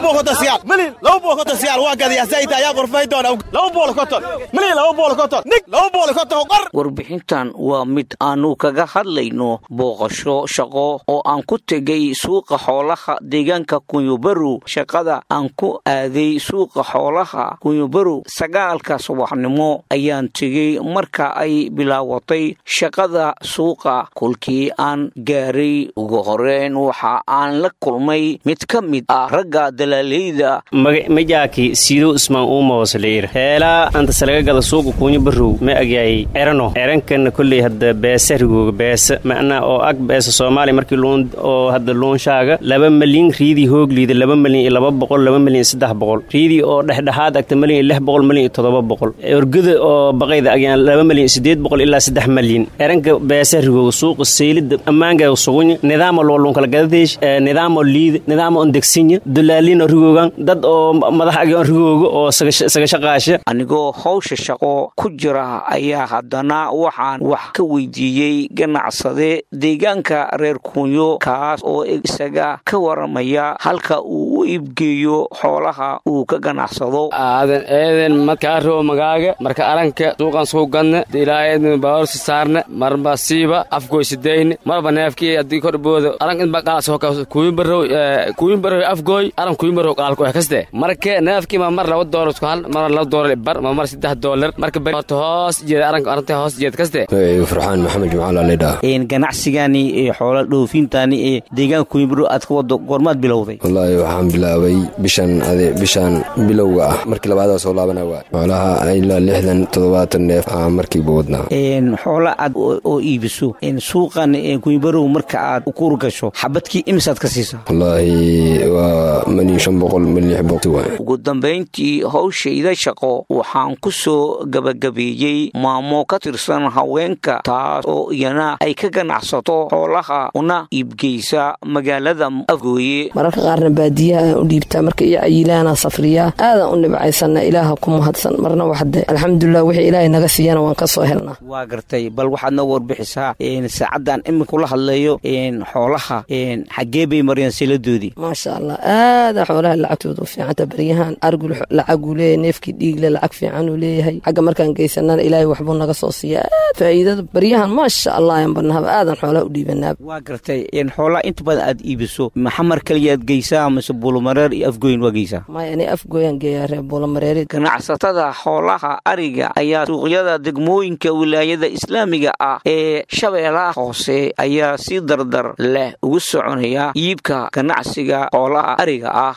bool konton siyaal milyan laba bool konton siyaal waa gadayaa sayta ayaa qorfay doona laba bool konton milyan laba bool konton nig laba bool konton qor warbixintan waa mid aanu kaga hadlayno booqasho shaqo oo aan ku tegay suuqa xoolaha deegaanka kunyobarow shaqada aan ku aaday suuqa xoolaha kunyobarow sagaalka subaxnimo ayaan tegey marka ay bilaawatay shaqada suuqa kolkii aan gaaray ugu horeyn waxa aan la kulmay mid ka mid ah ragga dalaaleyda majaaki siidow ismaan uumahoosleir heelaa anta salagagada suuqa kuunya barow ma agyaay erano erankana kolley hadda beesa rigooga beesa macnaa oo ag beesa soomaaliya markii luun oo hadda luunshaaga laba malyan riidii hoogliida laba malyan iyo laba boqol laba malyan iyo saddex boqol riidii oo dhexdhexaad agta malyan iyo lix boqol malyan iyo toddoba boqol orgada oo baqayda agyaan laba malyan iyo siddeed boqol ilaa saddex malyan eranka beesa rigooga suuqa seylida ammaangaa sugunya nidaama loo luunkala gadadeesh nidaamo liida nidaamo ondegsinya dulaalino rigoogan dad oo madax agyoon rigooga oo sagashaqaasha anigoo hawsha shaqo ku jira ayaa haddana waxaan wax ka weydiiyey ganacsade deegaanka reer kunyo kaas oo isaga ka waramaya halka uu u iibgeeyo xoolaha uu ka ganacsado aadan eeden madkaaroo magaaga marka aranka suuqan suu gadne ilaaeedn baorsi saarne marba siiba afgoysidayne marba neefkii haddii kordhbooda aran inba qalas kuyimbarow kuyimbarow afgooy aran kuyimbarow qaalku eh kaste marka neefkii ma mar laba doolar isku hal mar laba doolar bar ma mar saddex doolar marka horta hoos jeeda aranka aranta hoos jeed kaste farxaan maxamed jumcaal alidhaa ganacsigani ee xoola dhoofintaani ee deegaanka kuyimbarow aad ka wado goormaad bilowday wallaahi waxaan bilaabay bishan ade bishaan bilowga ah markii labaadaa soo laabana waa xoolaha ilaa lixdan toddobaatan neef aa markiiba wadnaa xoola aad oo iibiso suuqan kuyimbarow marka aad ukuur gasho xabadkii imisaad ka siisaa wallaahi waa malyan shan boqol malyan lix boqol waay ugu dambayntii hawshayda shaqo waxaan ku soo gabagabeeyey maamo ka tirsan haweenka taas oo iyana ay ka ganacsato xoolaha una iibgeysa magaalada afgooye mararka qaarna baadiyaha aan u dhiibtaa marka iyo cayilaana safriyaa aadaan u nibcaysana ilaaha ku mahadsan marna waxde alxamdulilah wixii ilaahay naga siiyana waan ka soo helnaa waa gartay bal waxaad noo warbixisaa saacaddan iminkula hadlayo xoolaha xaggee bay mareen siladoodii maasha allah aada xoolaha lacagtooda u fiicanta baryahan argul lacaguu leeyahay neefkii dhiigle lacag fiican uu leeyahay xagga markaan geysanana ilaahay waxbuu naga soo siiya aad faa'iidada baryahan maasha allah aan barnahaba aadan xoolaha u dhiibanaaba waa gartay xoolaha inta badan aad iibiso maxamar kaliyaad geysaa mase buulamareer iyo afgoyn waa geysaa maya ani afgooyaan geeyaa reer buulamareeri ganacsatada xoolaha ariga ayaa suuqyada degmooyinka wilaayada islaamiga ah ee shabeellaha hoose ayaa si dardar leh ugu soconaya iibka ganacsiga xoolaha ariga ah